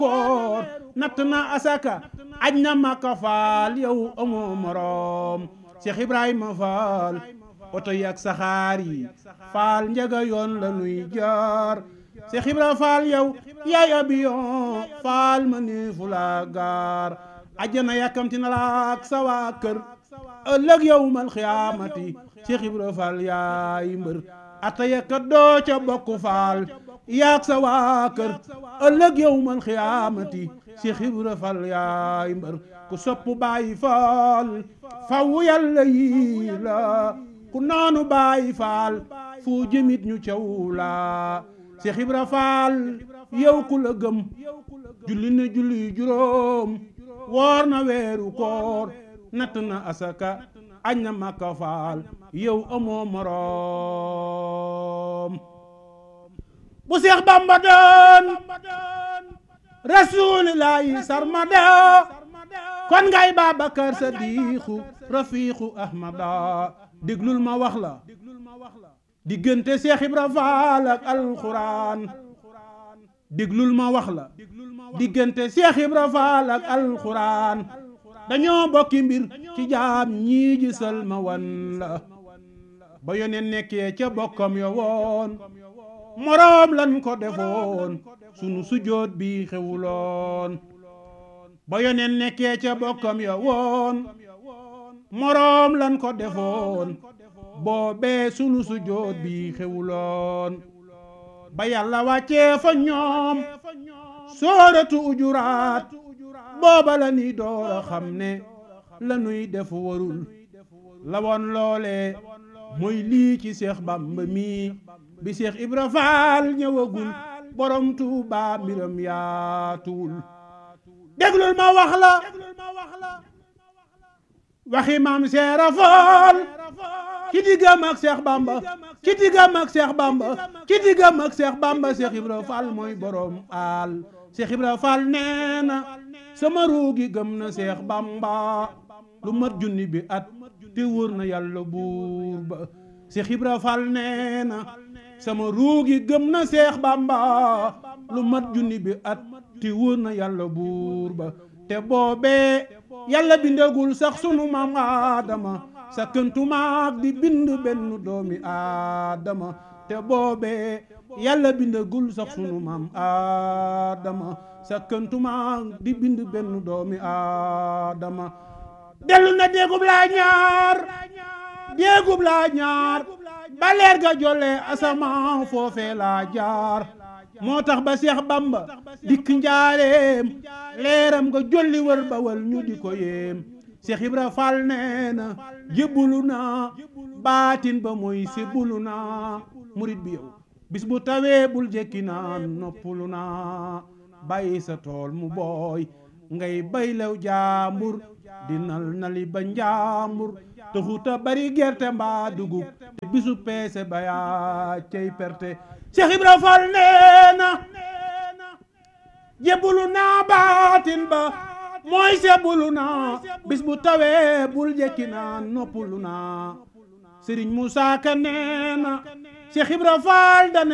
koor natt na asaka aj na makka faal yow amoo moroom Cheikh Ibrahima Faal oto yi ak saxaar yi faal njaga yoon la nuy jaar Cheikh Ibrahima Faal yow yaay abiyon faal ma ni fu la gaar ajjana yàkkamti na la ak sa waa kër ëllëg yow mal xiyaamati Cheikh Ibrahima Faal yaay mbër ataya ka doo ca bokk faal yaag sa waa kër ëllëg yow mal xiyaamati Cheikh Ibra Fall yaay mbër ku sopp bàyyi faal faw yàlla yi la ku naanu bàyyi faal fu jëmit ñu caw la Cheikh Ibra Fall yow ku la gëm julli na julli juróom woor na weeru koor natt na asaka añ na makka faal yow amoo moroom bu Seex Bamba doon rasuulillaahi sarmada kon ngay Babakar Sadiixu rafiixu Ahmada déglul ma wax la diggante Seex Ibra Faal ak alxuraan déglul ma wax la diggante Seex Ibra Faal ak alxuraan dañoo bokki mbir ci jaam ñii gisal ma wan la ba yoneen nekkee ca bokkam yo woon moroom lan ko defoon sunu sujoot bi xewuloon ba yoneen nekkee ca bokkam yo woon moroom lan ko defoon boobee sunu sujoot bi xewuloon ba yàlla wàccee fa ñoom sooratu ujuraat booba la ni door a xam ne la nuy def warul la woon loole mooy lii ci Seex Bamba mi bi Seex Ibra Faal ñëwagul borom Tuuba mbiram yaatuwul déglul ma wax la waxi maam Seera Faal ci diggam ak Seex Bamba ci diggam ak Seex Bamba ci diggam ak Seex Bamba Seex Ibra Faal mooy borom aal Seex Ibra Faal nee na sama ruugi gëm na Seex Bamba lu mat junni bi at te wóor na yàlla buur ba Seex Ibra Faal nee na sama ruugi gëm na Seex Bamba lu mat junni bi at te wóor na yàlla buur ba te boobee yàlla bindagul sax sunu maam Aadama sa këntumaak di bind benn doomi Aadama te boobee yàlla bindagul sax sunu maam Aadama sa këntumaak di bind benn doomi Aadama dellu na déegub laa ñaar déegub laa ñaar ba leer ga jolle asamaan foofee laa jaar moo tax ba Seex Bamba dikk njaareem leeram nga jolli wër ba wal ñu di ko yéem Seex Ibra Fall nee na jébbulu naa baatin ba mooy sébbulu naa murit bi yow bis bu tawee bul jekki naan noppulu naa bàyyi sa tool mu booy ngay baylew jaambur di nal nali ba njaambur taxuta bari gerte mbaa dugub te bisu peese ba yaa cey perte Cheikh Ibra Fall nee na jébbulu naa baatin ba mooy sebbulu naa bis bu tawee bul jekki naa noppulu naa Sëriñ Musaa Ka nee na Cheikh Ibra Fall dane